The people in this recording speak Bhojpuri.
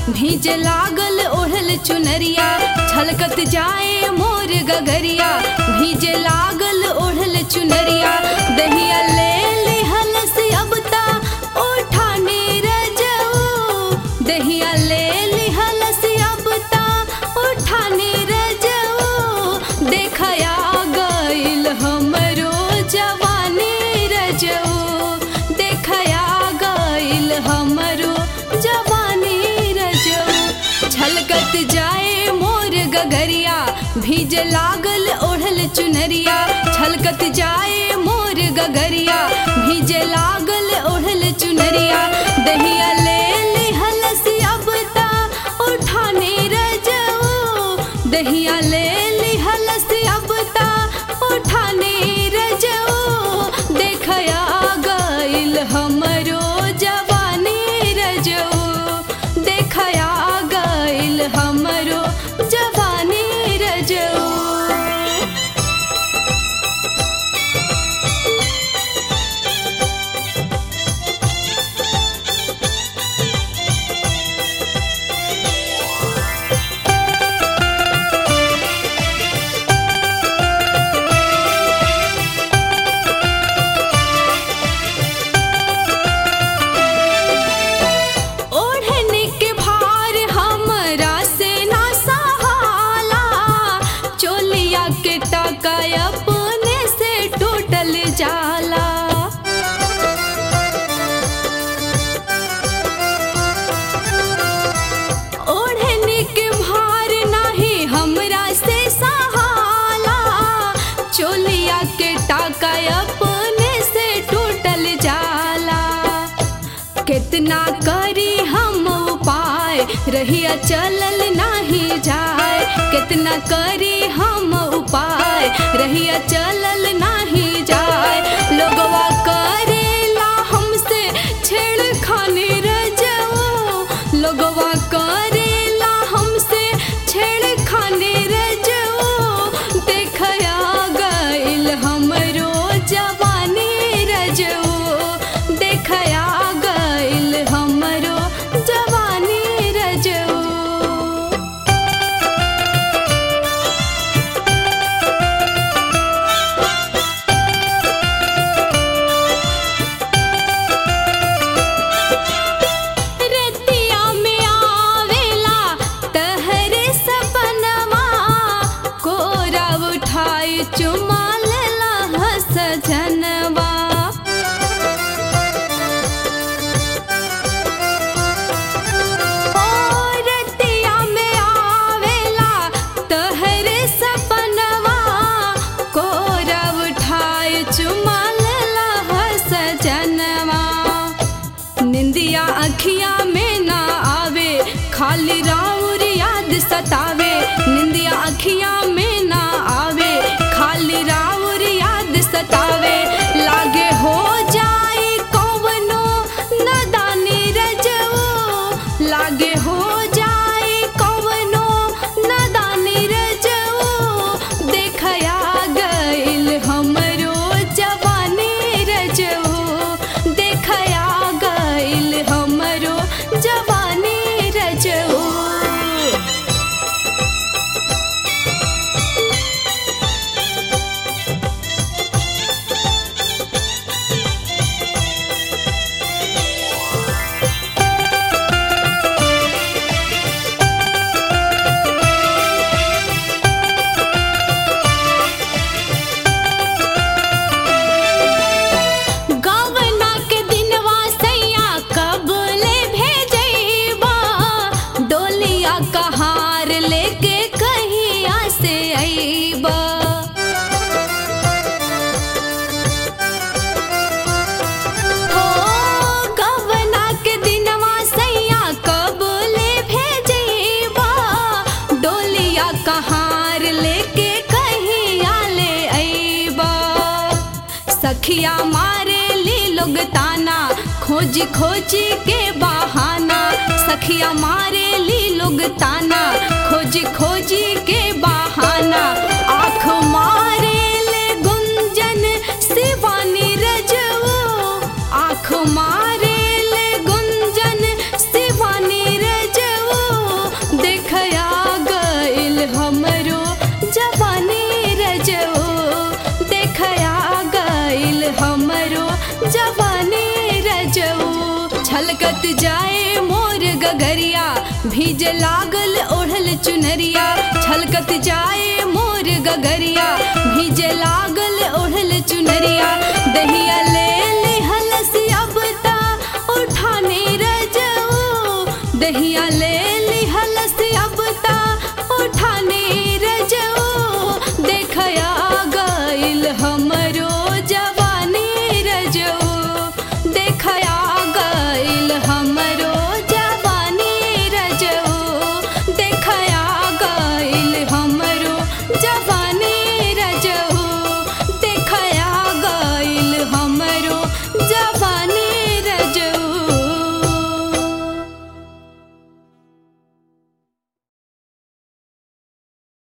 भीज लागल ओढ़ल चुनरिया छलकत जाए मोर गगरिया भीज लागल ओढ़ल चुनरिया दहिया ले लिहल से अब ता उठाने रजऊ दहिया ले लिहल से अब ता उठाने रजऊ देखया गइल हमरो जवानी रजऊ देखया गइल हमरो जवानी रजऊ छलकत जाए मोर गगरिया भीज लागल ओढ़ल चुनरिया छलकत जाए मोर गगरिया भीज लागल ओढ़ल चुनरिया दहिया ले लिहल से अब ता उठाने रजऊ दहिया ले लिहल से अब ता उठाने रजऊ देखया गइल हमरो जवानी रजऊ देखया गइल हमरो जवानी रजऊ ओढ़ने के भार हमरा से ना सहाला चोलिया के टका अपने से टूटल जाला ओढ़ने के भार नाही हमरा से सहाला चोलिया के टाका अपने से टूटल जाला कितना करी हम उपाय रहिया चलल नाही जाए कितना करी हम उपाय रहिया चलल नाही जाए लोगवा करेला हमसे छेड़खानी रजऊ लोगवा करेला हमसे छेड़खानी रजऊ देखया गइल हमरो जवानी रजऊ देखया गइल हमरो जवानी रजऊ रतिया में आवेला तहरे सपनवा कोरा उठाई चुमा लेला हस जनवा ओ रतिया में आवेला तहरे सपनवा कोरा उठाई चुमा लेला हस जनवा निंदिया अखिया में ना आवे खाली राउर याद सतावे निंदिया अखिया में ना आवे खाली राउर याद सतावे लागे हो जाए कौवनो नदानी रजऊ लागे हो जाए कौवनो नदानी रजऊ देखया गइल हमरो जवानी रजऊ देखया गइल हमरो जवानी रजऊ गवना के दिनवा सैया कब ले भेजैबा डोलिया कहार लेके कहिया से अइबा हो गवना के दिनवा सैया कब ले भेजैबा डोलिया कहार लेके कहिया ले अइबा सखिया मारे ली लोग ताना खोजी खोजी के बहाना सखिया मारे ली लोग ताना खोजी खोजी के बहाना आँख मारे ले गुंजन शिवानी रजऊ आँख मारे ले गुंजन शिवानी रजऊ भीज लागल ओढ़ल चुनरिया छलकत जाए मोर गगरिया भीज लागल ओढ़ल चुनरिया दहिया